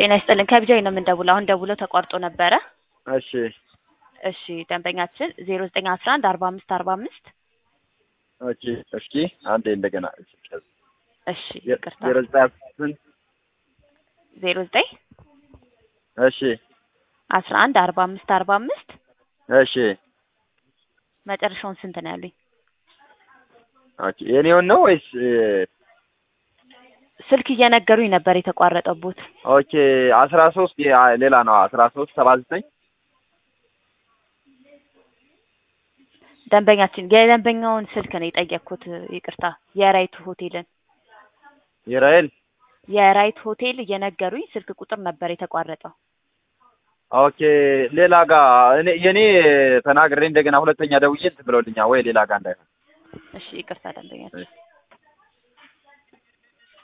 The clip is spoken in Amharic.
ጤና ይስጥልን ከቢጃይ ነው የምንደውለው። አሁን ደውለው ተቋርጦ ነበረ። እሺ እሺ ደንበኛችን ዜሮ ዘጠኝ አስራ አንድ አርባ አምስት አርባ አምስት ኦኬ እስኪ አንዴ እንደገና እሺ ይቅርታ ዜሮ ዘጠኝ ስንት ዜሮ ዘጠኝ እሺ አስራ አንድ አርባ አምስት አርባ አምስት እሺ መጨረሻውን ስንት ነው ያሉኝ? ኦኬ የኔውን ነው ወይስ ስልክ እየነገሩኝ ነበር የተቋረጠቦት። ኦኬ አስራ ሶስት ሌላ ነው አስራ ሶስት ሰባ ዘጠኝ ደንበኛችን የደንበኛውን ስልክ ነው የጠየቅኩት። ይቅርታ የራይት ሆቴልን የራይል የራይት ሆቴል እየነገሩኝ ስልክ ቁጥር ነበር የተቋረጠው። ኦኬ ሌላ ጋር እኔ የኔ ተናግሬ እንደገና ሁለተኛ ደውዬ እንትን ብለውልኛል ወይ ሌላ ጋር እንዳይሆን እሺ ይቅርታ ደንበኛችን